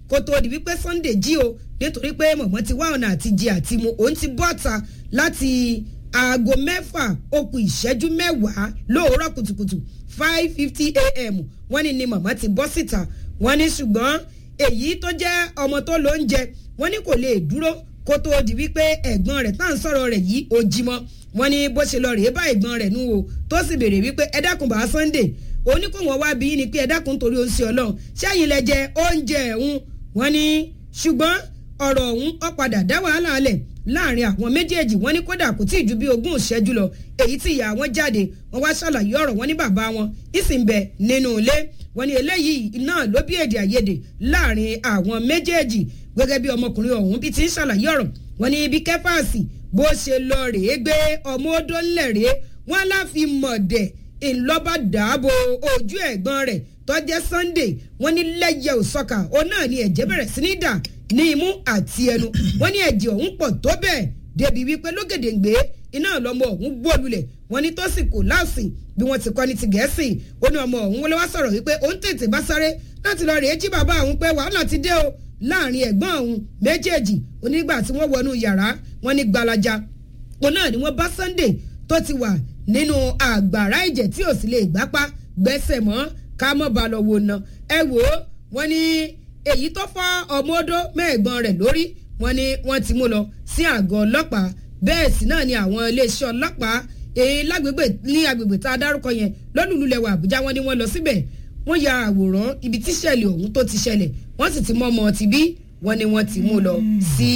kó tó di wípé Sunday jí o nítorí pé mọ̀mọ́ ti wá ọ̀nà àti jẹ àti mu òun ti bọ́ta láti aago mẹ́fà ó kù ìṣẹ́jú mẹ́wàá lóòórọ̀ kùtùkùtù five fifty a.m. wọ́n ní ni mọ̀mọ́ ti bọ́ síta wọ́n ní ṣùgbọ́n èyí tó jẹ́ ọmọ tó ló ń jẹ wọ́n ní kò lè dúró kó tó di wípé ẹ̀gbọ́n rẹ̀ tá à ń sọ̀rọ̀ rẹ̀ yìí ó jí mọ́ wọ́n ní bó ṣe lọ rèé bá ẹ̀gbọ́n rẹ̀ nú o tó sì béèrè wípé ẹ dákun bá Sunday òní kò wọ́n wá bí ni pé ẹ dákun torí oṣù ọlọ́run ṣẹ́yìn lẹ jẹ oúnjẹ ẹ̀hún wọ́n ní ṣùgbọ́n ọ̀rọ̀ ọ̀hún ó padà dá wàhálà alẹ̀ láàrin àwọn méjèèjì wọ́n ní kódà kò tí ì ju bí ogún ìṣẹ́jú lọ èyí tí ìyá wọn jáde wọ́n wá ṣàlàyé ọ̀rọ̀ wọn ní bàbá wọn ìsìnbẹ nínú ilé wọ́n ní eléyìí náà ló bí èdè àìyedè láàrin àwọn méjèèjì gẹ́gẹ́ bí ọmọkùnrin ọ̀hún bí ti ń ṣàlàyé ọ̀rọ̀ wọ́n ní ibi kẹfàsì bó ṣe lọ rèé gbé ọmọ odó ńlẹ̀ rèé wọ́n láfi mọ̀dẹ̀ ńlọ́ba dààbò ojú ẹ̀gbọ́n rẹ̀ tọ́jẹ́ Sunday wọ́n ní lẹ́yẹ òsọ́kà ó náà ni ẹ̀jẹ̀ bẹ̀rẹ̀ sí ní dà ní imú àti ẹnu wọ́n ní ẹ̀jẹ̀ ọ̀hún pọ̀ tó bẹ́ẹ̀ débi wípé lógèdèǹgbé iná lọmọ ọ̀hún gbólulẹ̀ wọ́n ní tó sì kò láàsì bí wọ́n ti kọ́ ní ti gẹ̀ẹ́sì ó ní ọmọ ọ̀hún wọlé wá sọ̀rọ̀ wípé òun tètè bá sáré láti lọ rèé jí bàbá òun pé wàhálà ti dé o láàrin ẹ̀gbọ́n òun méjèèjì onígbà tí wọ́n wọnú yàrá wọ́n ní gbalaja òun náà ni wọ́n bá Sunday tó ti wà nínú àgbàrá ẹ̀jẹ̀ tí ò sì lè gbápá gbẹ́sẹ̀ mọ́ ká mọ́ ba lọ wò ná ẹ wò ó wọ́n ní èyí tó fọ́ ọmọ odó mẹ́ẹ̀gbọ́n rẹ̀ lórí wọ́n ní wọ́n ti mú lọ sí àgọ́ ọlọ́pàá bẹ́ẹ̀ sì náà ni àwọn iléeṣẹ́ ọlọ́pàá èyí lágbègbè ní agbègbè tá a dárúkọ yẹn lọ́lùlùlẹ̀wà Àbújá wọ́n ní wọ́n lọ síbẹ̀ wọ́n ya àwòrán ibi tí ìṣẹ̀lẹ̀ ọ̀hún tó ti ṣẹlẹ̀ wọ́n sì ti mọ́ ọmọ ti bí wọ́n ní wọ́n ti mú lọ sí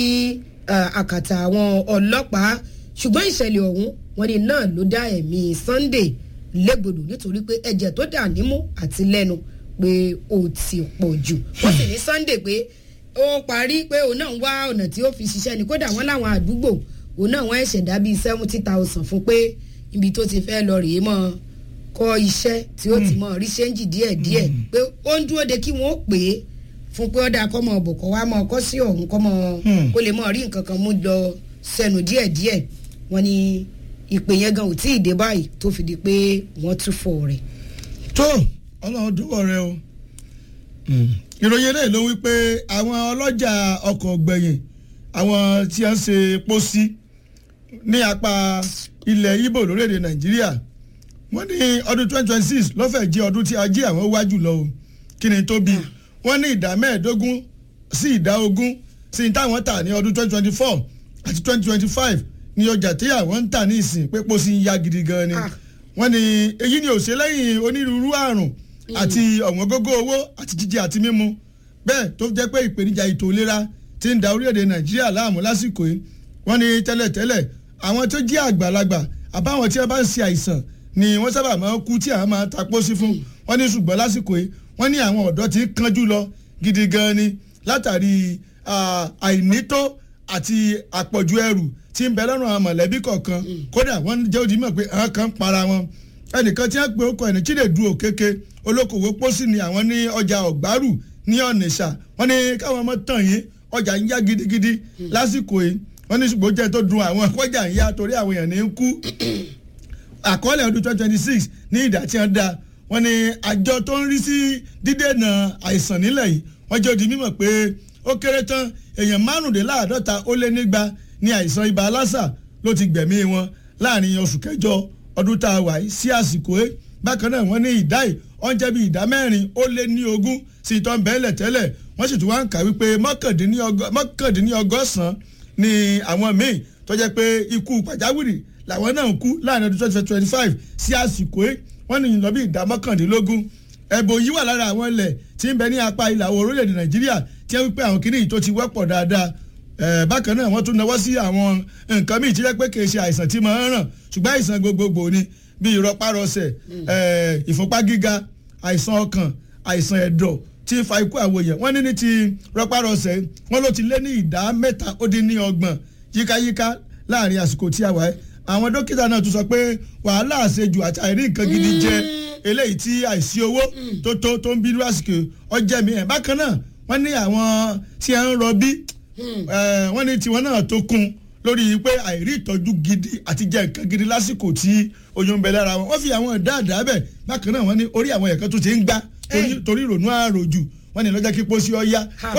àkàtà àwọn ọlọ́pàá ṣùgbọ́n ìṣẹ̀lẹ̀ ọ̀hún wọ́n ní náà ló dá ẹ̀mí Sunday légbodò nítorí pé ẹ̀jẹ̀ tó dà nímú àti lẹ́nu pé ó ti pọ̀ jù wọ́n sì ní Sunday pé ó parí pé òun náà ń wá ọ̀nà tí ó fi ṣiṣẹ́ ni kódà wọ́n láwọn àdúgbò òun náà wọ́n ẹ̀ṣẹ̀ dá bíi seventy thousand fún pé ibi tó ti fẹ́ lọ rèé mọ́ kọ́ iṣẹ́ tí ó ti mọ̀ rí ṣẹ́ńjì díẹ̀díẹ̀ pé ó ń dúró de kí wọ́n pè é fún pé ọ̀dà kọ́mọ ọ̀bọ̀ kọ́ wá mọ́ ọkọ́ sí ọ̀hún kọ́mọ kó lè mọ̀ rí nǹkan kan mú lọ sẹ́nu díẹ̀díẹ̀ wọ́n ní ìpè yẹn gan ò tí ì dé báyìí tó fi di pé wọ́n tún fọ̀ rẹ̀. tó ọlọ́run dúpọ̀ rẹ o ìròyìn eléyìí ló wí pé àwọn ọlọ́jà ọkọ̀ gbẹ̀yìn àwọn tí wọ́n ń ṣe pósí ní apá ilẹ̀ Ìgbò lórílẹ̀‐èdè Nàìjíríà wọ́n ní ọdún twenty twenty six lọ́fẹ̀ẹ́ jẹ́ ọdún tí ajé àwọn wá jùlọ o kí ni tó bí wọ́n ní ìdá mẹ́ẹ̀ẹ́dógún sí ìdá ogún sí ní táwọn tà ní ọdún twenty twenty four àti twenty twenty five ní ọjà tí àwọn ń tà ní ìsìn pé pósí ń yá gidi gan ni wọ́n ní èyí ni òṣè lẹ́yìn onírúurú àrùn àti ọ̀wọ́n gógó owó àti jíjẹ àti mímu bẹ́ẹ̀ tó jẹ́ pé ìpèníjà ètò ìlera ti ń da orílẹ̀-èdè Nàìjíríà láàmú lásìkò yìí wọ́n ní tẹ́lẹ̀tẹ́lẹ̀ àwọn tó jẹ́ àgbàlagbà àbáwọn tí wọ́n bá ń ṣe àìsàn ni wọ́n sábà máa ń kú tí àwọn máa ń ta pósí fún wọ́n ní ṣùgbọ́n lásìkò yìí wọ́n ní àwọn ọ̀dọ́ ti kánjú lọ gidi gan ni látàrí àìnító àti àpọ̀jù ẹrù tí ń bẹ lọ́rùn àwọn mọ̀lẹ́bí kọ̀ọ̀kan kódà wọ́n jẹ́ òdì mọ̀ pé àwọn kan ń para wọn ẹnìkan tí wọ́n pe okọ̀ ẹni Chinedu Okeke olókòwò pósí ni àwọn ní ọjà ọ̀gbárù ní Ọ̀nìṣà wọ́n ní káwọn ọmọ tàn yín ọjà ń yá gidigidi lásìkò yìí wọ́n ní ṣùgbọ́n jẹ́ tó dùn àwọn ọjà ń yá torí àwọn èèyàn ní ń kú àkọọ́lẹ̀ ọdún twenty twenty six ní ìdá tí wọ́n dá wọ́n ní àjọ tó ń rí sí dídènà àìsàn nílẹ̀ yìí wọ́n jẹ́ òdì mímọ̀ pé ó kéré tán èèyàn márùndínláàádọ́ta ó lé nígba ní àìsàn ibà lásà ló ti gbẹ̀mí wọn láàrin oṣù kẹjọ ọdún tá a wà yìí sí àsìkò ẹ bákan náà wọ́n ní ìdá yìí wọ́n jẹ́ bí ìdá mẹ́rin ó lé ní ogún sí ìtọ́ bẹ́ẹ̀lẹ̀ tẹ́lẹ̀ wọ́n sì tún wá ń kà wípé mọ́kàndínlọ́gọ́sàn-án ni àwọn míì tó jẹ́ pé ikú pàjáwìrì làwọn náà kú láàrin ọdún twenty twenty five sí àsìkò ẹ wọ́n ní lọ bí ìdá mọ́kàndínlógún ẹ̀bùn yìí wà lára àwọn ilẹ̀ tí ń bẹ ní apá ìlà oòrùn orílẹ̀-èdè Nàìjíríà tí wọ́n wípé àwọn kìnìún tó ti wọ́pọ̀ dáadáa bákan náà wọ́n tún náwó sí àwọn nǹkan míì tí wọ́n pé kì í ṣe àìsàn tí máa ń ràn ṣùgbọ́n àìsàn gbogbogbò ni bíi ìrọpárọsẹ̀ ìfúnpá gíga àìsàn ọkàn àìsàn ẹ̀dọ̀ tí ń fa ikú àwọn èèyàn wọ́n ní ní ti rọpárọsẹ̀ wọ́n ló ti lé ní ìdá mẹ́ta ó dín ní ọgbọ̀n yíkáyíká láàrin àsìkò tí a wà ẹ́ àwọn dókítà náà tún sọ pé wàhálà àṣejù àti àìrí nǹkan gidi jẹ eléyìí tí àìsí owó tó tó tó ń bínú àsìkò ọjẹ́ mi ẹ̀ bákan náà wọ́n ní àwọn tí ẹ̀ ń rọbí wọ́n ní tiwọn náà tó kún lórí pé àìrí ìtọ́jú gidi àti jẹ nǹkan gidi lásìkò tí oyún ń bẹ lára wọn wọ́n fi àwọn dáadáa bẹ̀ bákan náà wọ́n ní orí àwọn ẹ̀kan tó ti ń gbá torí ìrònú àròjù wọ́n ní lọ́jọ́ kí pósí ọ yá